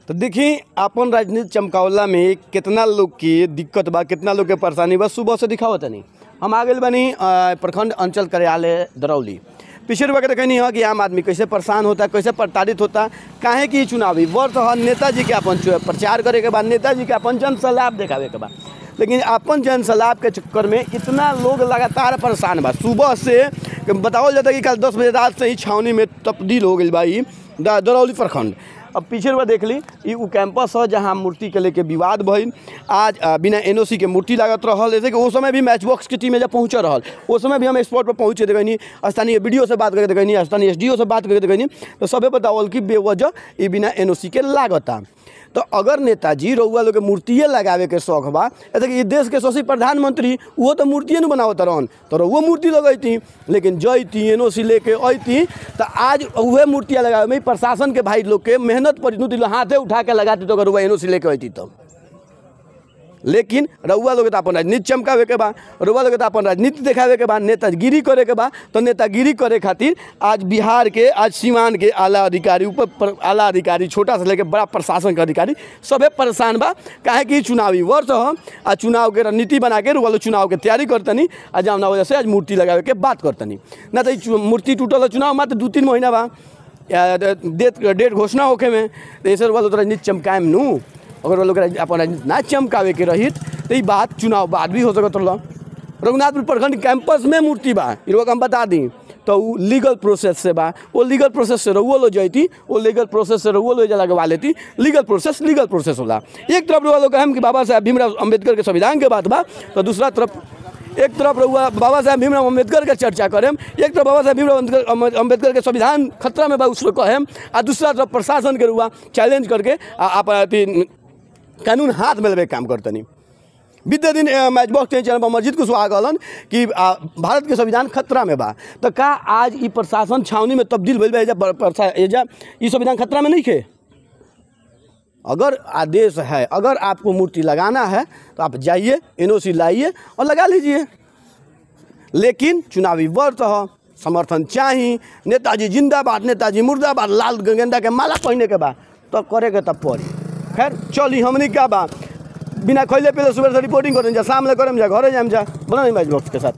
तो देखी अपन राजनीति चमकावला में कितना लोग के दिक्कत बा कितना लोग के परेशानी बा सुबह से दिखावत नहीं हम आ गए बानी अ, प्रखंड अंचल कार्यालय दरौली पिछले वक्त कहनी है कि आम आदमी कैसे परेशान होता कैसे प्रताड़ित होता काहे कि ई चुनावी वर्ष है नेताजी के अपन चु- प्रचार करे के बाद नेताजी के अपन जन सलाह देखावे के बाद लेकिन अपन जन सलाह के चक्कर में इतना लोग लगातार परेशान बा सुबह से बताओ जाता कि कल दस बजे रात से ही छावनी में तब्दील हो गई बा ई द- दरौली प्रखंड अब पीछे रुआ देख ली ई उ कैंपस है जहाँ मूर्ति के लेके विवाद भइल आज अ, बिना एनओसी के मूर्ति लागत रहल जैसे कि उस समय भी मैच बॉक्स के टीम में जब पहुँच रहल उस समय भी हम स्पॉट पर पहुँचे देखनी स्थानीय वीडियो से बात करके देखनी स्थानीय एस से बात करके देखनी तो सबे बतावल कि बेवजह ई बिना एनओसी के लागता तो अगर नेताजी रउआ लोग के मूर्तिए लगावे के शौक बा ऐसे कि ई देश के शशि प्रधानमंत्री वो तो मूर्तिए न बनावत रहन तो रउआ मूर्ति लगैती लेकिन जैती एन ओ सी लेके अइती तो आज उहे मूर्तियाँ लगावे में प्रशासन के भाई लोग के मेहनत पर दू हाथे उठा के लगाती तो अगर रउआ एन ओ सी लेके अइती तो लेकिन रउआ लोग तो अपन राजनीति चमकावे के बा रउआ लोग तो अपन राजनीति देखावे के बा नेतागिरी करे के बा तो नेतागिरी करे खातिर आज बिहार के आज सीमान के आला अधिकारी ऊपर पर आला अधिकारी छोटा से लेके बड़ा प्रशासन के अधिकारी सभे परेशान बा काहे कि ई चुनावी वर्ष ह आ चुनाव के रणनीति बना के रउआ लोग चुनाव के तैयारी करतनी आ जौना वजह से आज मूर्ति लगावे के बात करतनी ना तो ई चु- मूर्ति टूटल है चुनाव मात्र दू तीन महीना बा या डेट डेट घोषणा होखे में तो ऐसे रउआ लोग तो राजनीति चमकाएम नू अगर वो लोग राज- अपन राजनीति ना चमकावे के रहित तो ई बात चुनाव बाद भी हो सकत रहा रघुनाथपुर प्रखंड कैंपस में मूर्ति बा ई लोग हम बता दी तो उ लीगल प्रोसेस से बा वो लीगल प्रोसेस से रहुओ लो जैती वो लीगल प्रोसेस से रहुओ लो जा लगवा लेती लीगल प्रोसेस लीगल प्रोसेस होला एक तरफ रहुआ लोग कहम कि बाबा साहब भीमराव अम्बेडकर के संविधान के बात बा तो दूसरा तरफ एक तरफ रहुआ बाबा साहब भीमराव अम्बेडकर के चर्चा करेम एक तरफ बाबा साहब भीमराव अम्बेडकर अम्बे- अम्बेडकर के संविधान खतरा में बा उसको कहेम आ दूसरा तरफ प्रशासन के रुआ चैलेंज करके आ आप अथी कानून हाथ में लेवे के काम करतनी बीते दिन अ, मैच बॉक्स के चैनल पर मस्जिद कुशवाहा कहलन कि आ, भारत के संविधान खतरा में बा तो का आज ई प्रशासन छावनी में तब्दील भइल बा एजा बर- प्रशा- एजा ई संविधान खतरा में नहीं खे अगर आदेश है अगर आपको मूर्ति लगाना है तो आप जाइए एनओसी लाइए और लगा लीजिए लेकिन चुनावी वर्ष ह समर्थन चाही नेताजी जिंदाबाद नेताजी मुर्दाबाद लाल गेंदा के माला पहने के बा तो करे के तब पड़ी खैर चली हमनी का बा बिना खैले पहले सुबह से रिपोर्टिंग करें जा शाम ले करें जा घरे जाम जा बोला नहीं मैच बॉक्स के साथ